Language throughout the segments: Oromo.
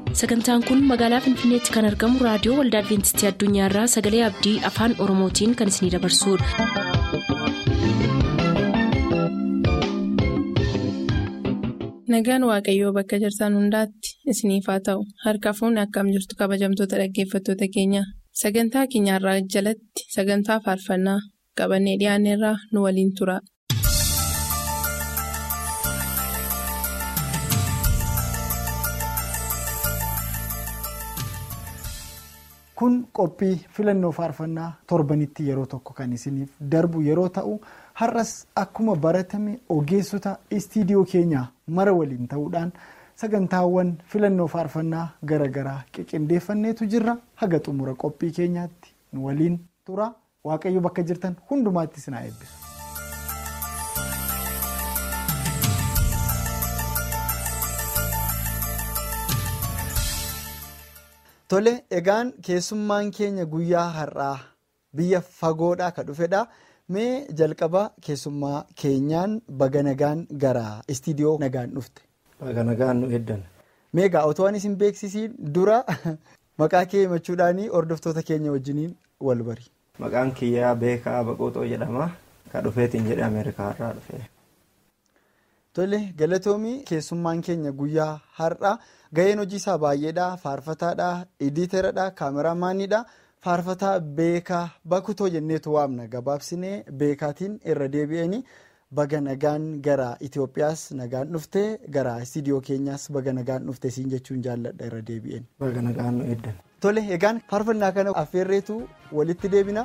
sagantaan kun magaalaa finfinneetti kan argamu raadiyoo waldaa adventistii addunyaarraa sagalee abdii afaan oromootiin kan isinidabarsudha. nagaan waaqayyoo bakka jirtan hundaatti isiniif haa ta'u harka fuunni akkam jirtu kabajamtoota dhaggeeffattoota keenya sagantaa keenyarraa jalatti sagantaa faarfannaa qabannee dhiyaanneerraa nu waliin tura. kun qophii filannoo faarfannaa torbanitti yeroo tokko kan isiniif darbu yeroo ta'u har'as akkuma baratame ogeessota istiidiyoo keenyaa mara waliin ta'uudhaan sagantaawwan filannoo faarfannaa garaagaraa qiqindeeffanneetu jirra haga xumura qophii keenyaatti nu waliin tura waaqayyo bakka jirtan hundumaatti isin haa eebbisu. Tole egaan keessummaan keenya guyyaa har'aa biyya fagoodhaa kan dhufedha. Mee jalqaba keessummaa keenyaan baga nagaan gara istiidiyoo nagaan dhufte. Baga nagaan nu eeddan. Mee egaa otoo ani isin beeksisiin dura maqaa kee himachuudhaan hordoftoota keenya wajjiniin wal bari. Maqaan kiyyaa beekaa baqootoo jedhama. Kan dhufeetiin jedhee Ameerikaa irraa dhufe. Tole galatoomii keessummaan keenya guyyaa har'aa. Gaheen hojii isaa baay'eedha. Faarfataadha. Editeeradha. Kaameraamaanidha. Faarfataa beekaa bakutoo jenneetu waamna gabaabsinee beekaatiin irra deebi'anii baga nagaan gara Itoophiyaas nagaan dhufte gara istiidiyoo keenyaas baga nagaan dhufte siin jechuun jaalladha irra deebi'een. Baga nagaan nu eeddan. Tole egaan faarfannaa kana affeerreetu walitti deebina.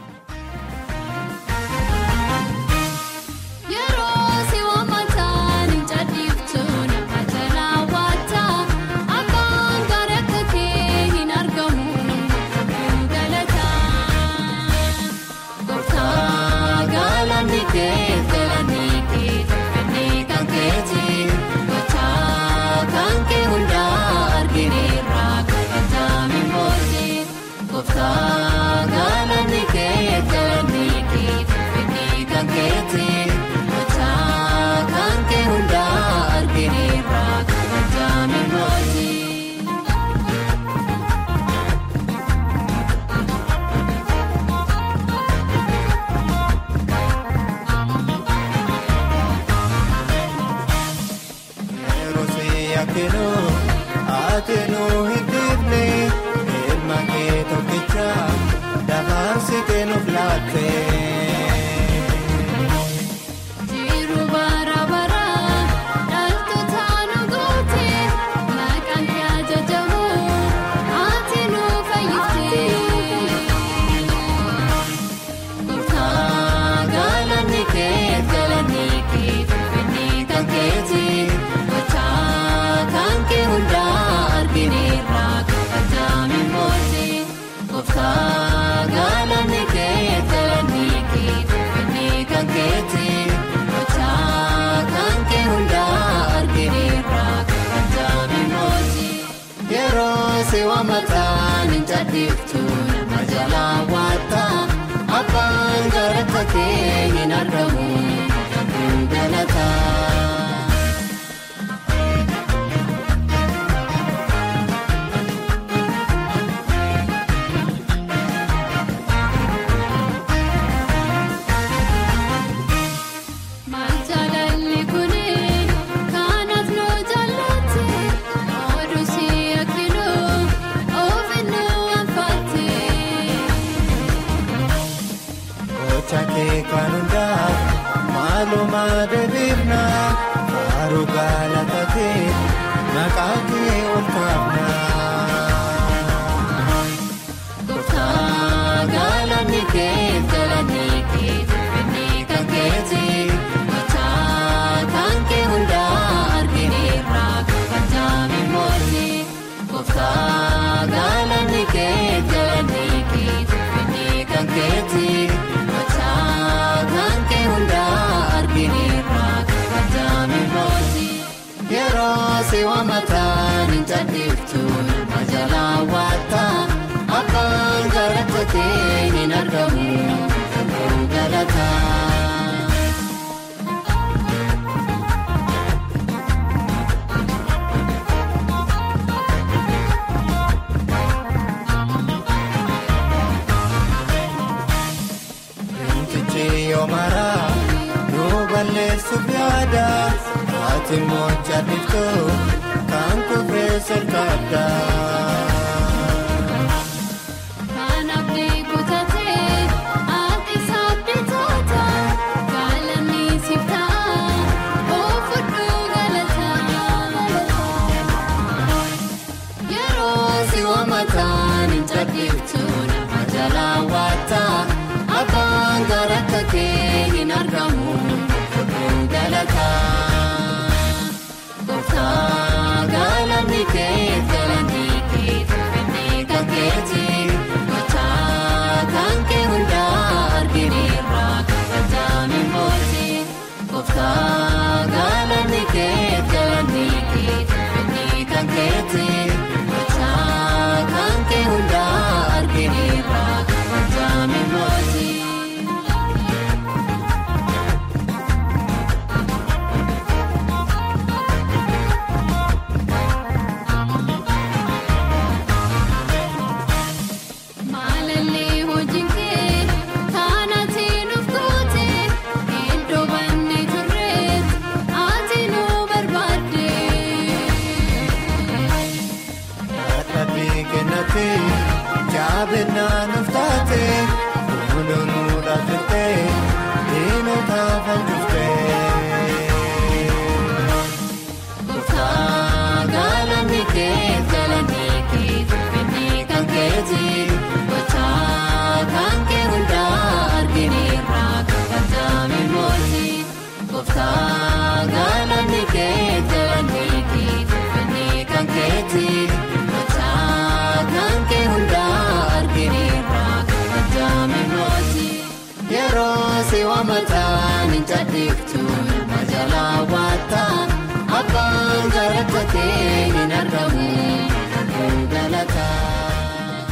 Abbaan gara takkee hin argamu galataa. Maaluma deebiifna faaruu galata kee maqaa kee ol kaafna. Gooftaa galanni kee galanni kee finfinnee kan keeti gooftaa kan kee hundaa argineerra kabajame mooti. Gooftaa galanni kee galanni kee finfinnee kan keeti. Yeroo si waamataan hin jaalleeftu majalaa waata abbaan gara takkee hin argamu galataa. ati mocha biftu kan kufree sirkaaddaa. Kanaaf deebitatee ati saapheetoota gaalanni siftaa oofudhu galataa. Yeroo si waamataan hin cadhiftu nama jalaa waataa abbaan gara kakee hin argamu fudhuu galataa. Gooftaa galanni kee galanni kee finfinnee kan keeti gochaa kan kee hundaa argineerra kabajaa mimooti. Gooftaa galanni kee galanni kee finfinnee kan keeti gochaa kan kee hundaa argineerra kabajaa mimooti. Maalallee hojiin kee taanati nuuf goote iddoo banne turreet ati nu barbaadde. Dhaabbii kennate jaabennaa nuuf taate fuulduruu dhaabbatte diinota fanjufte. Gooftaa galanni kee galanni kee finfinnee kan keeti gochaa kan kee hundaa argineerra kabajaa mimooti. Gooftaa galanni kee galanni kee finfinnee kan keeti gochaa kan kee hundaa argineerra kabajaa mimooti. Yeroo si waamataan hin cadhiftu nama jalaa waataa abbaan gara kakee hin argamu fudhuu galataa.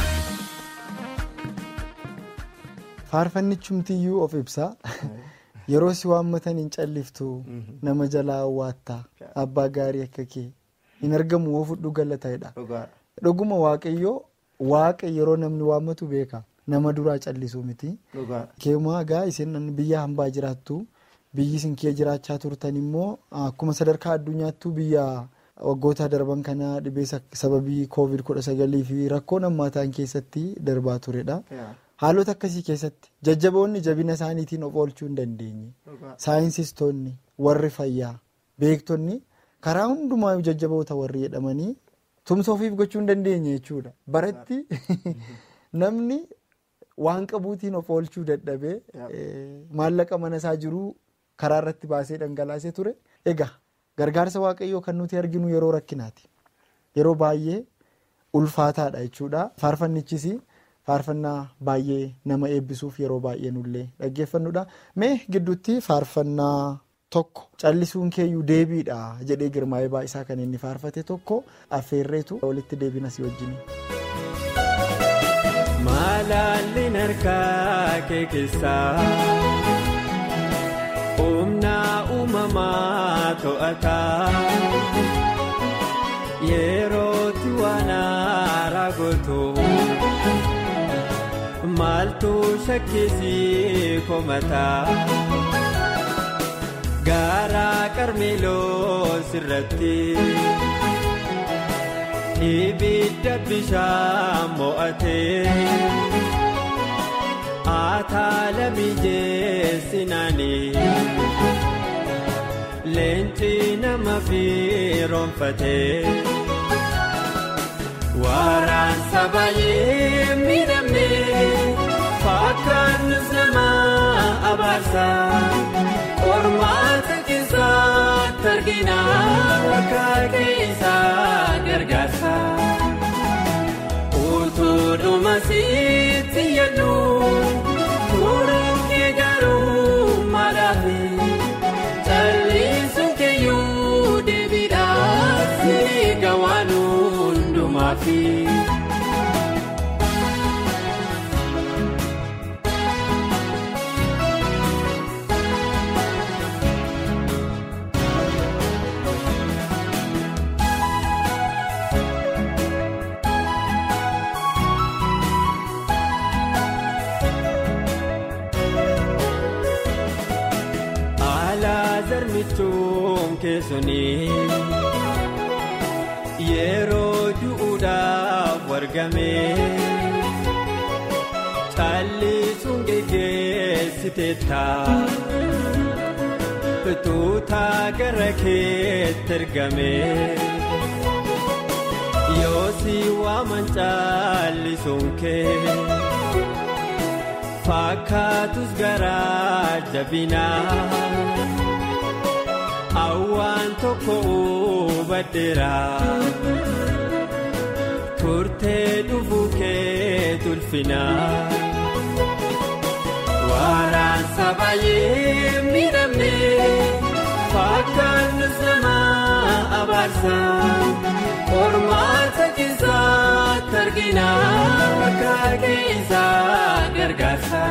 Faarfannichumtiyyuu of ibsaa. Yeroo si waammatan hin calliftu nama jalaa waattaa abbaa gaarii akka kee hin argamu woo fudhu galataadha. Dhugaadha. Dhuguma waaqayyoo waaqa yeroo namni waammatu beeka nama duraa callisuu miti. Dhugaadha. Keemaa gaa isin biyya hambaa jiraattu biyyi isin kee jiraachaa turtan immoo akkuma sadarkaa addunyaattuu biyya waggoota darban kana dhibee sababii koovid kudha sagalii fi rakkoon hammaataan keessatti darbaa turedha. Yaa. Haalota akkasii keessatti jajjaboonni jabina isaaniitiin of oolchuu hin dandeenye. Dhugaadha. Saayinsistoonni warri fayyaa beektonni karaa hundumaa jajjaboota warri jedhamanii tumsa ofiif gochuu hin dandeenye jechuudha. Baratti namni waan qabuutiin of oolchuu dadhabee eh, maallaqa mana isaa jiruu karaa irratti baasee dhangalaasee ture. Egaa gargaarsa waaqayyoo kan nuti arginu yeroo rakkinaati. Yeroo baay'ee ulfaataadha jechuudha. Faarfannichis faarfannaa baay'ee nama eebbisuuf yeroo baay'ee nullee dhaggeeffannudha. Mee gidduutti faarfannaa tokko callisuun keeyyuu deebiidha jedhee girmaa'ee baay'isaa kan inni faarfate tokko affeerreetu walitti deebinas wajjin. Malaalli harkaa kee keessaa humna uumamaa to'ataa yerootti waan haaraa gootu maaltu shakkisii komataa gaara qarmeeloo sirratti. Ibidda bishaan mo'atee ataala mijeessinaanii leenci nama firoonfatee waraansa baay'ee miidhamee fakkaannus nama abaarsa qormaata keessatti argina akka keessaa gargaarsa utuu dhuma sitti yaadu turuun kee garuu maalaafi callisuun keeyyuu deebiidhaaf siga waan hundumaafi. Alaa zarmichuun kee suni yeroo du'uudhaaf wargame callisuun geggeessiteetta tuutaa gara keetti ergame yoosi waaman callisuun kee fakkaatus garaa jabinaa. Awwaan tokko hubadheera turtee dhufuu kee tulfina waraansa baay'ee miidhamne fakkaannus nama abaarsa qormaata keessaatti argina akka keessaa gargaarsa.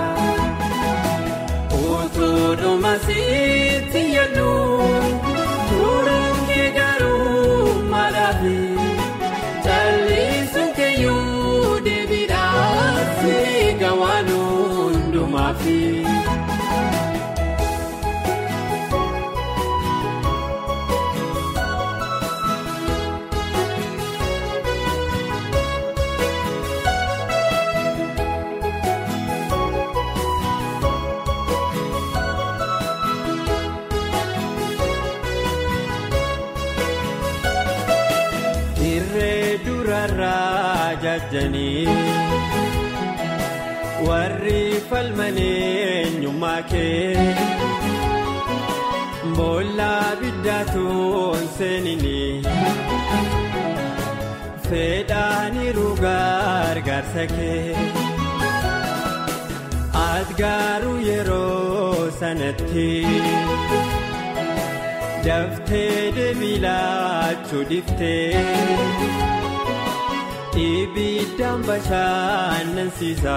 Otoodhuma sitti yaadu turuun kee garuu maalaafi callisuun keeyyuu deebiidhaan siiga waan hundumaafi. Irree durarraa jajjanii warri falmanee eenyummaa kee boollaa biddaatuun seenini fedhaaniiru gargaarsa kee adgaaruu yeroo sanatti. Daftee deebilaachuu dhiftee ibiddaan bashannansiisa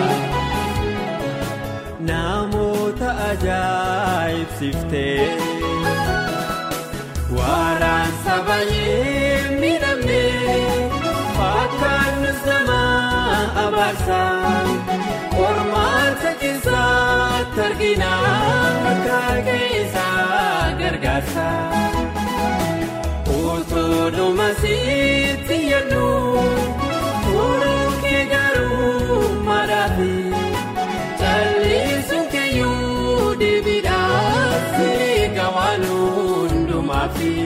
namoota ajaa'ibsiiftee waraansa baay'ee miidhamne fakkaannus nama abaarsa qormaata keessaatti argina akka keessaa gargaarsa. Otoodhuma sitti yaadu turuun kee garuu maalaafi callisuun keeyyuu deebiidhaan siiga waan hundumaafi.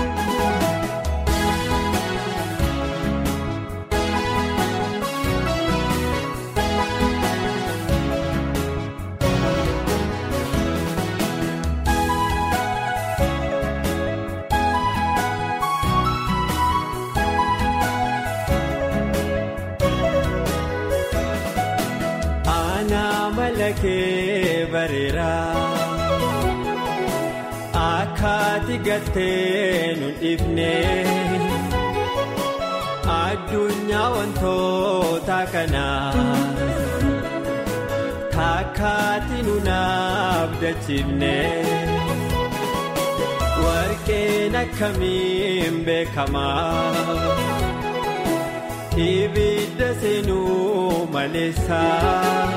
kee bareera akkaati gattee nu dhiifne addunyaa wantoota kanaa takkaati nu naaf dachiifne warqeen akkamiin beekamaa ibidda seenuu maleessaa.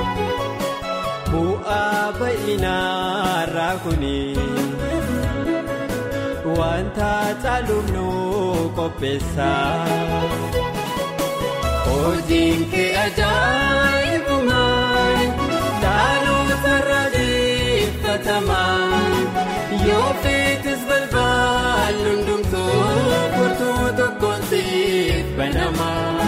Bu'aa baay'inarraa kuni wanta caaluuf nu qopheessa. Hojiin kee ajaa'ibumaa dhaloota irraa deeffatamaa yoo feetis balbaalli hundumtuu furtuu tokkoon siif banamaa.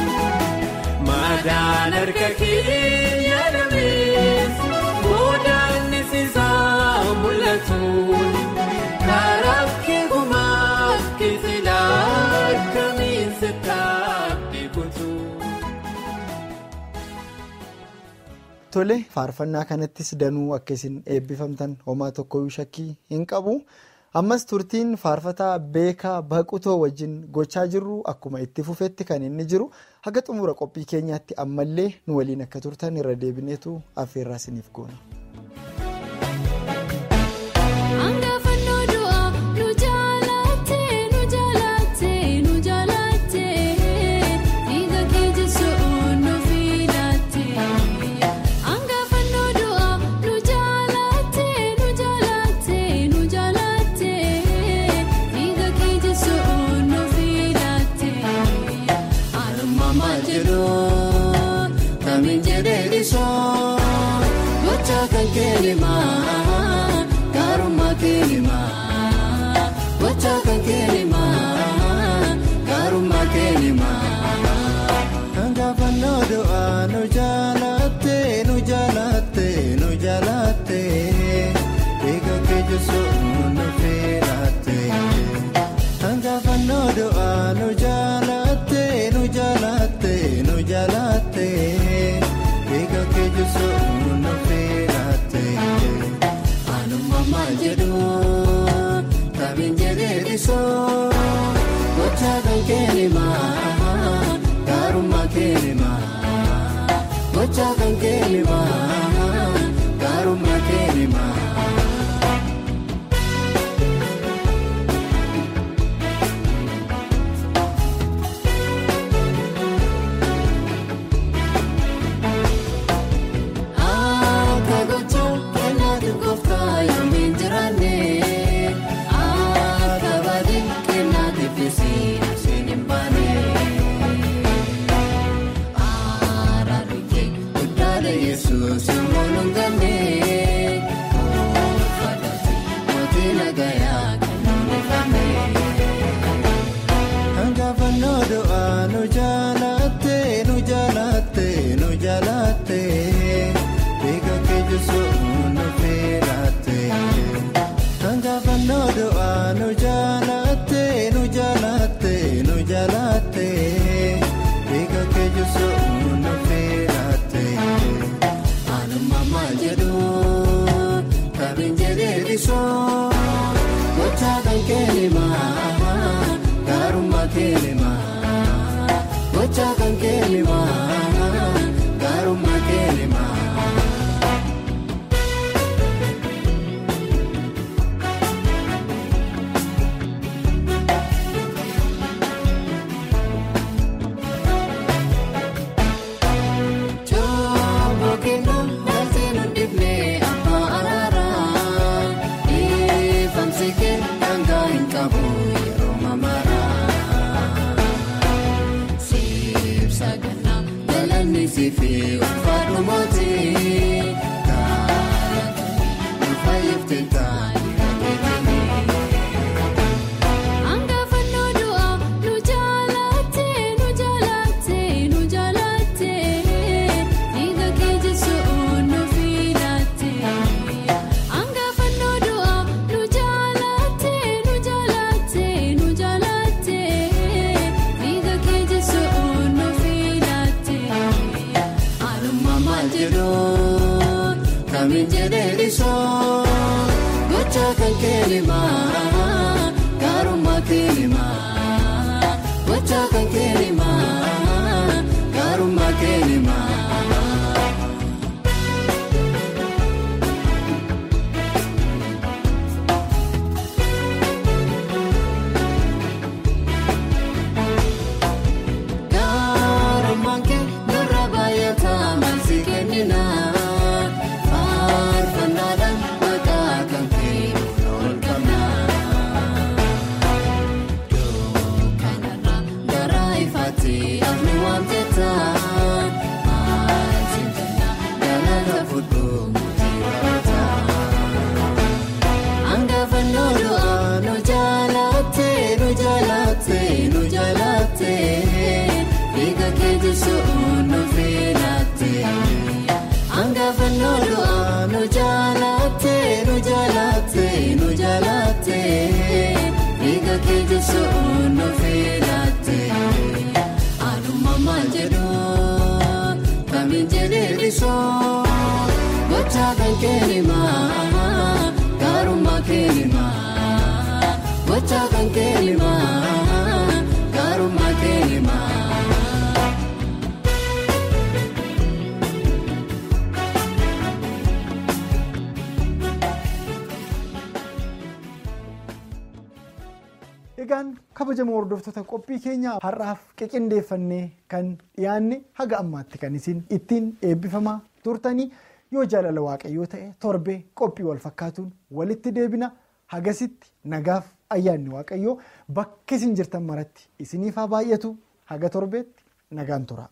Madaan harka kee yaadamees boodaan isaa mul'atu karaa kee gumaaf keessilaa akkamiin sittaatti kutu. Tole faarfannaa kanattis danuu akka isin eebbifamtan homaa tokkoyyuu shakkii hin qabu. ammas turtiin faarfataa beekaa baqutoo wajjin gochaa jirru akkuma itti fufetti kan inni jiru haga xumura qophii keenyaatti ammallee nu waliin akka turtan irra deebineetu affeerraa isiniif goona. Angafannoo du'a nu jaalatte nu jaalatte nu jaalatte. keelimaa gaarummaa keelimaa gochaa kan keelimaa gaarummaa keelimaa. Hangaafannoo du'aa nu jaalatte nu jaalatte nu jaalatte eega keejisu nu feeratte. Hangaafannoo du'aa nu jaalatte nu jaalatte nu jaalatte eega keejisu nu feeratte. Anuma maal jedhu tabiin jedhee dhisoo gochaa kan keelimaa gaarummaa keelimaa gochaa kan keelimaa gaarummaa keelimaa. Akka gochaa keenyaatti gooftaa yoomiin jiraanne akka baadii keenyaatti fiisii asiin hin baane. Araarikee guddaalee yesuus yommuu nu ganne uffataati mootii nagayaa kan nuunifame. Hangaafannoo du'aa nu jaalatte nu jaalatte nu jaalatte eega keejisu nu feeratte. Hangaafannoo du'aa nu jaalatte nu jaalatte nu jaalatte eega keejisu nu feeratte. Anuma maal jedhu tabiin jedhee dhisoo gochaa kan keelimaa gaarummaa keelimaa gochaa kan keelimaa gaarummaa keelimaa. Jooboo kennuu galtee nu dhibnee abbaa araaraa ifamsi daangaa hin qabu yeroo mamaraa. Siibsa gannaa galanni siifi ulfaadhu mootii gaalatanii nu fayyifte taa'anii dhageeffame. Hangaafannoo du'aa nu jaalatte nu jaalatte nu jaalatte dhiiga keejisu nu filatte. Hangaafannoo du'aa nu jaalatte nu jaalatte nu jaalatte dhiiga keejisu nu filatte. Anuma maal jedhu kamiin jedhee dhisoo gochaa kan keelimaa gaarummaa keelimaa gochaa kan keelimaa gaarummaa keelimaa. Gaarummaan kee nurra baay'ataa maalsi kennina faarfannaadhaan maqaa kan kee ol qabna. Dukkanarraa gara ifaatti afni waamtetta maalsi jenna galata fudhuu murtii barataa. Hangaafannoo du'aa nu jaalatte nu jaalatte nu jaalatte dhiiga keejisu nu filatte. Hangaafannoo du'aa nu jaalatte nu jaalatte nu jaalatte dhiiga keejisu nu filatte. Anuma maal jedhu kamiin jedhee dhisoo gochaa kan keelimaa gaarummaa keelimaa gochaa kan keelimaa gaarummaa keelimaa. Egaan kabajamoo hordoftoota qophii keenya har'aaf qiqindeeffannee kan dhiyaanne haga ammaatti kan isin ittiin eebbifamaa turtanii yoo jaalala waaqayyoo ta'e torbee qophii wal fakkaatuun walitti deebina hagasitti nagaaf ayyaanni waaqayyoo bakka isin jirtan maratti isiniif haa baay'atu haga torbeetti nagaan tura.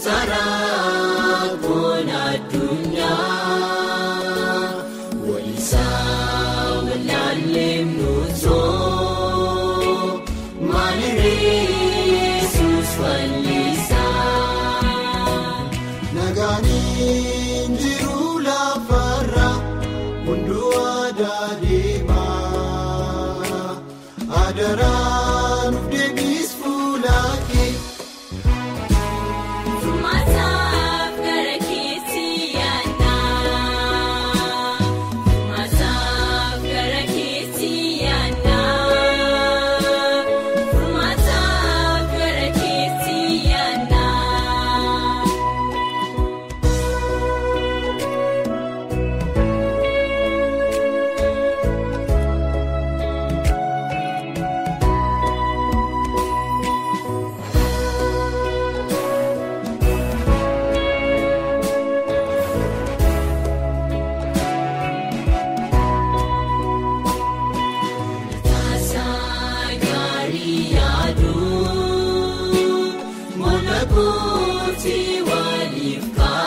Saraa goona addunyaa walisaa walaalee nuusoo maalirree suus fallisaa. Nagaaniin jiru lafarra hunduu aadaa deemaa adaraan of deebis fuulaakee. Masaaf gara keessi yaadnaa Masaaf gara keessi yaadnaa Masaaf gara keessi yaadnaa. Taasaa gaarii yaaduu Mola kootii waliif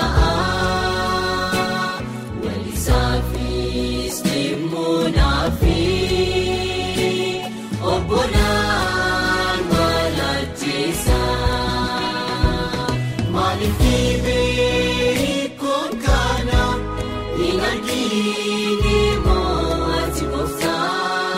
ka'aa Walisaafis deemuunaafi Obbolaan malaacheessaa Maaliif dhibee kun kana Hin argine moo ati gooftaa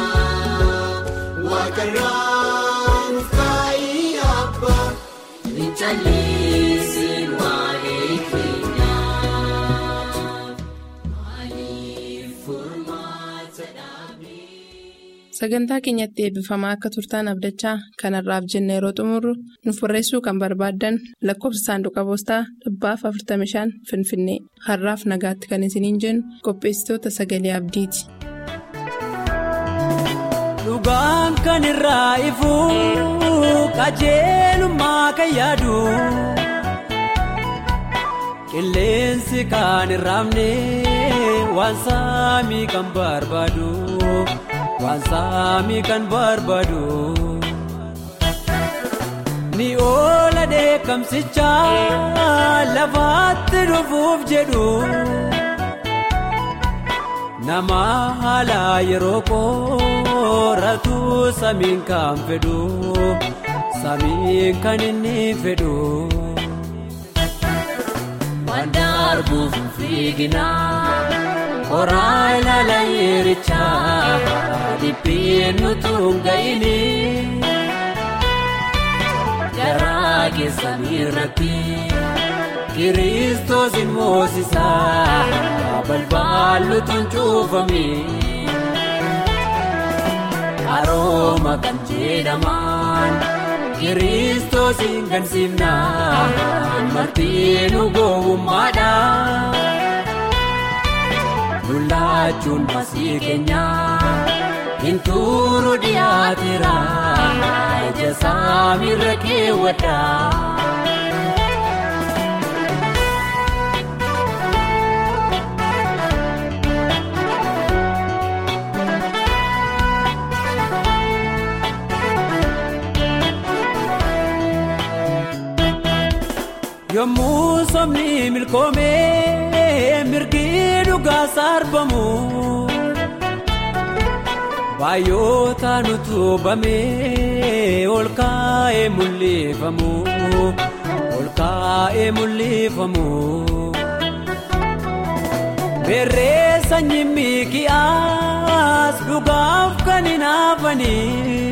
waaqarraan of kaayii abbaa Hin callisin waa'ee keenyaaf Maaliif furmaata dhaabee? Sagantaa keenyatti eebbifamaa akka turtaan abdachaa kanarraaf jenna yeroo xumurru nuuf barreessuu kan barbaaddan lakkoofsa saanduqa poostaa dhibbaaf 45 Finfinnee har'aaf nagaatti kan isiniin jennu qopheessitoota sagalee abdiiti. Dhugaan kan irraa ifu qajeelummaa kan yaadu qilleensi kan irraamne waan saamii kan barbaadu waan saamii kan barbaadu. Ni oola dheekkamsicha lafaatti dhufuuf jedhu. Nama haala yeroo qoratu samiin kan fedhu samiin kan inni fedhu. Waan darbuuf hin fiigina koraa ilaala yeericha dhiphiin nutu hin ga'ini. Garaa keessan irratti. Kiristoos hin moosisaa balbaalutuun cuufame Arooma kan jedhaman Kiristoos hin gansiifnaan martiinu gowwummaadha. Lulaachuun masii keenya hin turu dhiyaateera ija saamirra keewwadha. Yommuu somni milkoomee mirgi dhugaa sarbamu baay'oota nutu bamee ol kaa'ee mul'ifamu ol kaa'ee mul'ifamu. Beerree sanyii miiki'aas dhugaaf kan hin hafanii.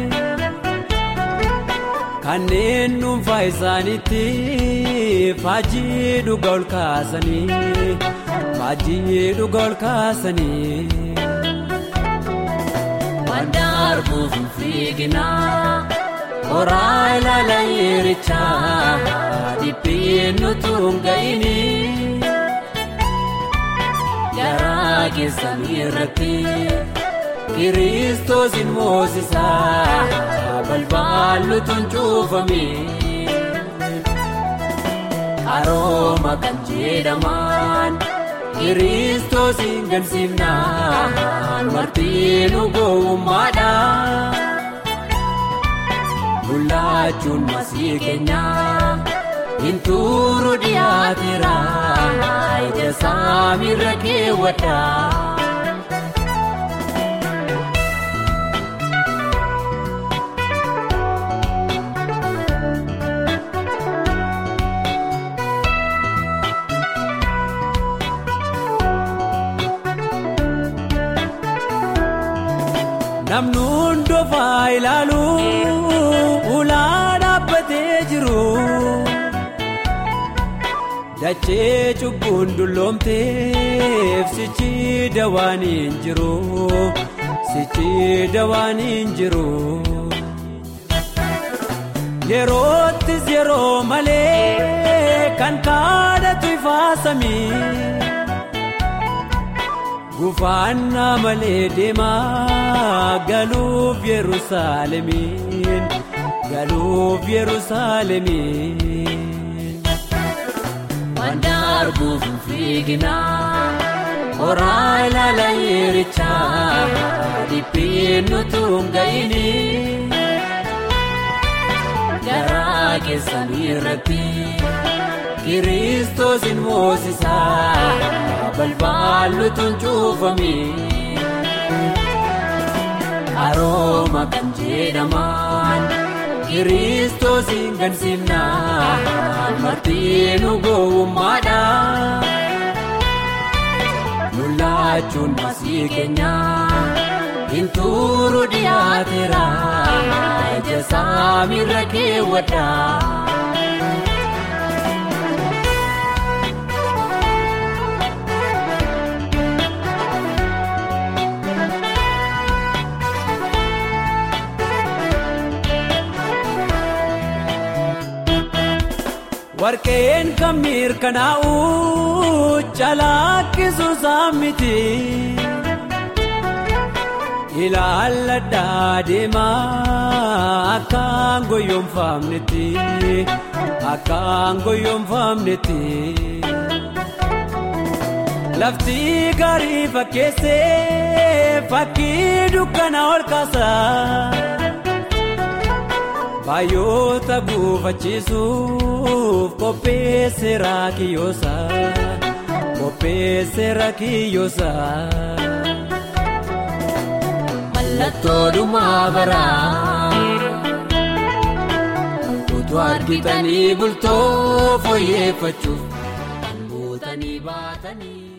Kanneen dhuunfaa isaaniitti faajii dhuga ol kaasanii faajii dhuga ol kaasanii. Waan darbuuf hin fiigina koraa ilaala yeericha dhiphiin nutu hin ga'ini. Garaa keessan irratti. Kiristoos hin moosisaa balbaalutuun cuufame. Arooma kan jedhaman Kiristoos hin gansiifnaan martiinu gowwummaadha. Lulaachuun masii keenya Intuuru dhiyaateera ija saamirra keewwadha. Namni hundofaa ilaalu ulaa dhaabbatee jiru. Dachee cubbuun dulloomteef sichi dawaan hin jiru. Sichi dawaan hin jiru. Yeroottis yeroo malee kan kaadhatu ifaa samii. Gufaannaa malee deemaa galuuf Yerusaalemiin galuuf Yerusaalemiin. Wanta arguuf hin fiiginaa horaa ilaala yerichaa dhiphiin nutu hin ga'ini. Garaa keessan irratti. Kiristoos hin moosisaa balbaalutuun cuufame. Arooma kan jedhaman Kiristoos hin gansiifnaa martiinu gowwummaadha. Lolaachuun masii keenyaa hin tuuru dhiyaateera ija saamirra keewwadha. Warqeen kan mirkanaa'u calaqqisuu saamiti. Ilaalladhaa deemaa akkaan goyoonfamnetti akkaan goyoonfamnetti. Lafti gaarii fakkeessee fakkii dukkana ol kaasaa. Baay'oota gufachiisuuf qopheesseera kiyyoosa qopheesseera kiyyoosa. Mallattoo dhumaa baraa utuu argitanii bultoo fooyyeffachuuf kan buutanii baatanii.